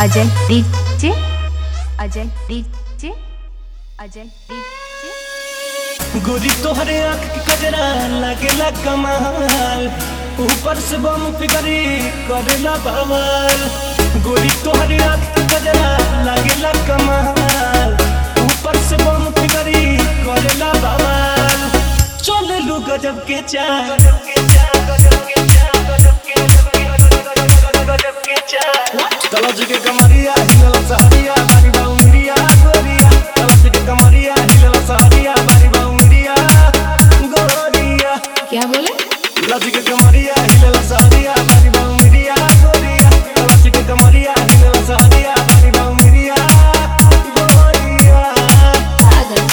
Ajay DJ Ajay DJ Ajay DJ गोरी तोहरे आंख के कजरा लगेला कमाल ऊपर से बम फिगरी करेला बवाल गोरी तोहरे आंख के कजरा लगेला कमाल ऊपर से बम फिगरी करेला बवाल चल लू गजब के चाल तलज के कमरिया हिलल सहरिया बारी बाउंडिया गोरिया तलज के कमरिया हिलल सहरिया बारी बाउंडिया गोरिया क्या बोले लज के कमरिया हिलल सहरिया बारी बाउंडिया गोरिया तलज के कमरिया हिलल सहरिया बारी बाउंडिया गोरिया पागल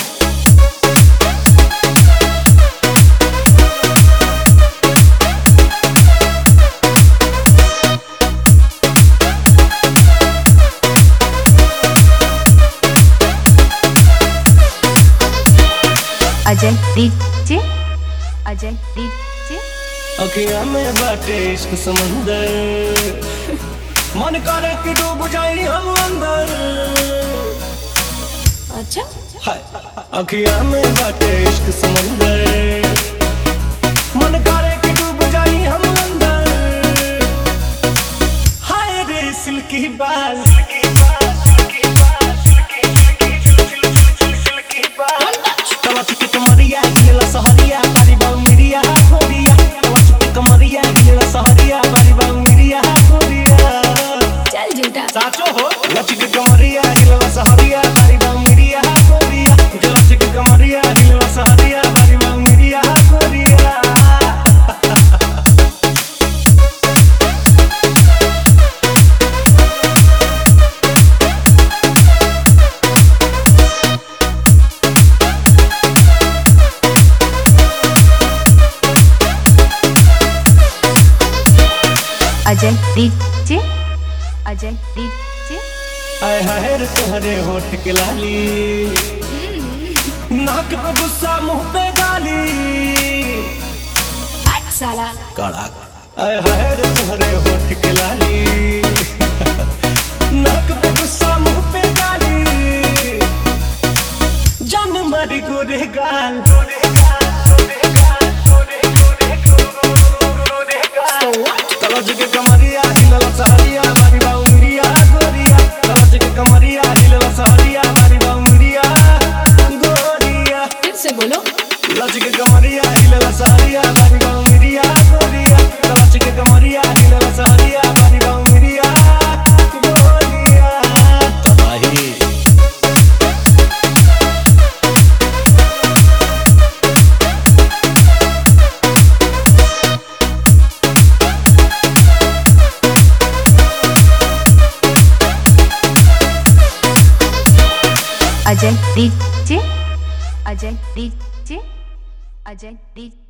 अजय डीजे अजय डीजे अखिया में बाटे इश्क समंदर मन करे कि डूब जाई हम अंदर अच्छा हाय अखिया में बाटे इश्क समंदर मन करे कि डूब जाई हम अंदर हाय रे सिल्की बाल तलच के कमरिया गिला सहरिया बारी बाउंडिया गोरिया तलच के कमरिया गिला सहरिया बारी बाउंडिया गोरिया चल झूठा साचो हो लचिक कमरिया गिलवा सहरिया बारी बांगिरिया गोरिया लचिक कमरिया गिलवा सहरिया बारी बांगिरिया गोरिया अजय डीजे अजय डीजे आय हाय रे तोहरे होठ के लाली नाक पे गुस्सा मुंह पे गाली साला कड़क आय हाय रे तोहरे होठ के लाली नाक पे गुस्सा मुंह पे गाली जान मारी गोरे गाल तलज के कमरिया हिलल सहरिया बारी बाउंडिया गोरिया तलज के कमरिया हिलल सहरिया बारी बाउंडिया गोरिया फिर से बोलो लज के कमरिया हिलल सहरिया बारी बाउंडिया गोरिया तलज के कमरिया हिलल सहरिया बारी बाउंडिया गोरिया तबाही Ajay DJ Ajay DJ Ajay DJ